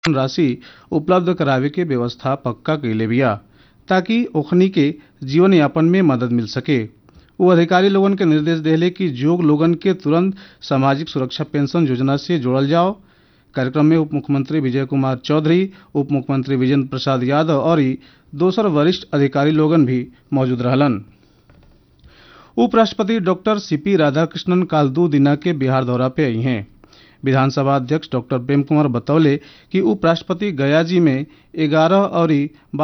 राशि उपलब्ध करावे के व्यवस्था पक्का कइले बिया ताकि ओखनी के जीवन यापन में मदद मिल सके वो अधिकारी लोगन के निर्देश देले कि जोग लोगन के तुरंत सामाजिक सुरक्षा पेंशन योजना से जोड़ल जाओ कार्यक्रम में उप मुख्यमंत्री विजय कुमार चौधरी उप मुख्यमंत्री विजेंद्र प्रसाद यादव और दोसर वरिष्ठ अधिकारी लोगन भी मौजूद रहलन उपराष्ट्रपति डॉक्टर सीपी राधाकृष्णन काल दो दिना के बिहार दौरा पे आई हैं विधानसभा अध्यक्ष डॉक्टर प्रेम कुमार बतौले कि उपराष्ट्रपति गया जी में ग्यारह और